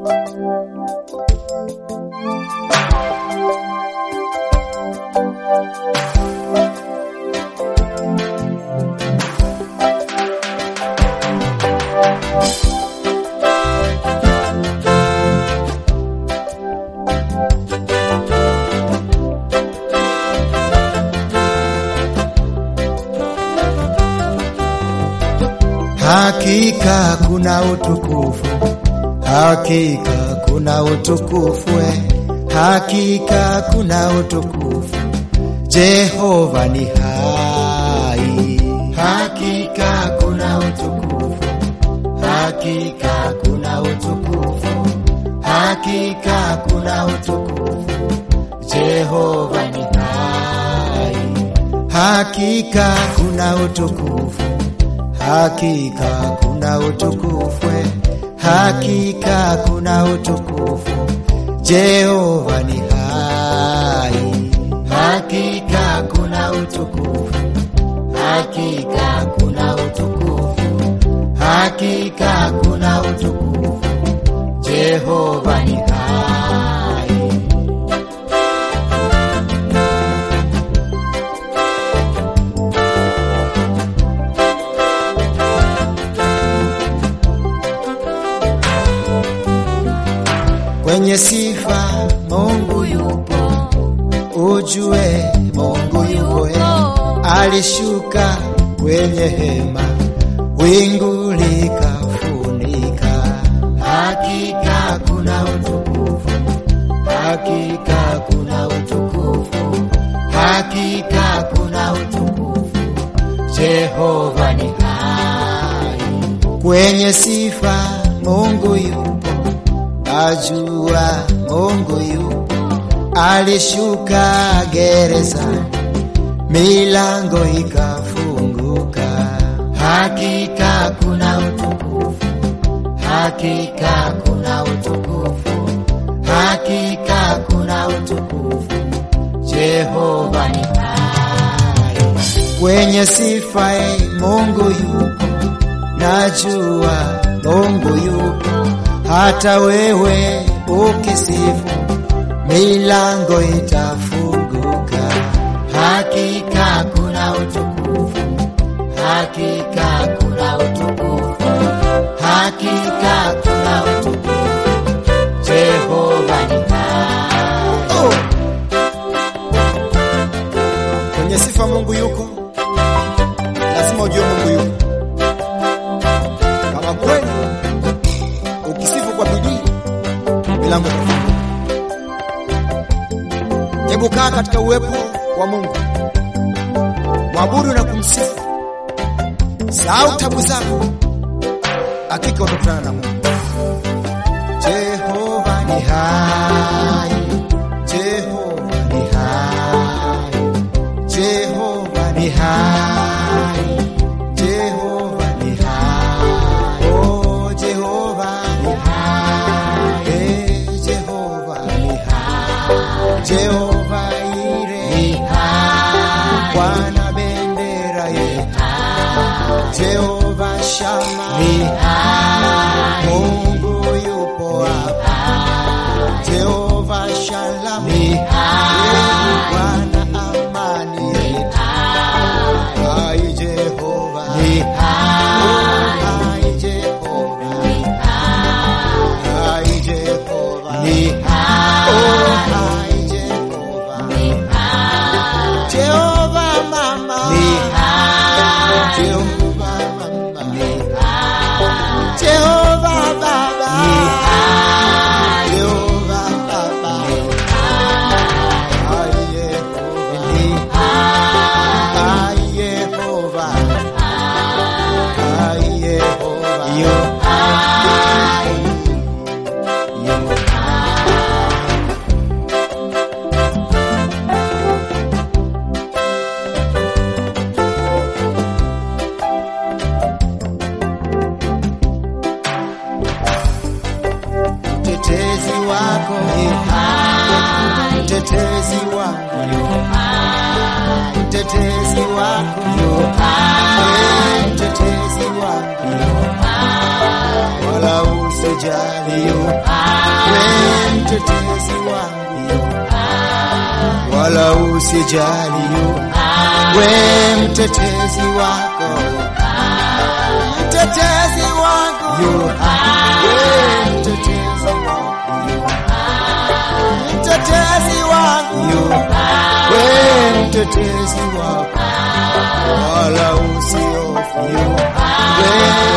Hakika kuna utukufu, hakika kuna utukufu, eh. hakika kuna utukufu. Jehova ni hai, hakika kuna utukufu, hakika kuna utukufu, hakika kuna utukufu. Jehova ni hai, hakika kuna utukufu hakika kuna utukufu, hakika kuna utukufu. Jehova ni hai, hakika kuna utukufu, hakika kuna utukufu, hakika kuna utukufu. Jehova ni hai. Kwenye sifa Mungu yupo, ujue Mungu yupo, eh. alishuka kwenye hema, wingu likafunika. Hakika kuna utukufu, hakika kuna utukufu, hakika kuna utukufu. Jehova ni hai, kwenye sifa Mungu yupo Ajua Mungu yupo, alishuka gerezani, milango ikafunguka. Hakika kuna utukufu, hakika kuna utukufu, hakika kuna utukufu. Jehova ni hai, kwenye sifa eh, Mungu yupo, najua Mungu yupo hata wewe ukisifu milango itafunguka. Hakika kuna utukufu, hakika kuna utukufu, hakika kuna utukufu. Jehova ni hai. Oh! Kwenye sifa Mungu yuko, lazima ujue Mungu yuko. Kama kweli ukisifu kwa bidii milango itafunguka. Hebu kaa katika uwepo wa Mungu, mwabudu na kumsifu, sahau tabu zako, hakika utakutana na Mungu. Jehova ni hai, Jehova ni hai, Jehova ni hai, Jehova ni hai, oh Jehova ni hai, eh Jehova ni hai, Jehova ire ni hai, Bwana bendera ye hai, Jehova shama ni hai, Mungu yupo hapa, Jehova shalom ni hai, Bwana amani ni hai, hai Jehova ni hai, hai Jehova ni hai, hai Jehova ni hai, oh hai Jehova ni hai, Jehova mama ni hai, Jehova mama ni hai, Jehova baba ni hai, Jehova baba ni hai, Jehova ni hai, Jehova hai, Jehova yo hai, yo mtetezi wako ni hai, mtetezi wako yu hai, mtetezi wako yu hai, mtetezi wako yu hai, wala usijali yu hai. we mtetezi wangu wala usijali we mtetezi wako mtetezi wangu we mtetezi wangu mtetezi wangu we mtetezi wako wala usiofu we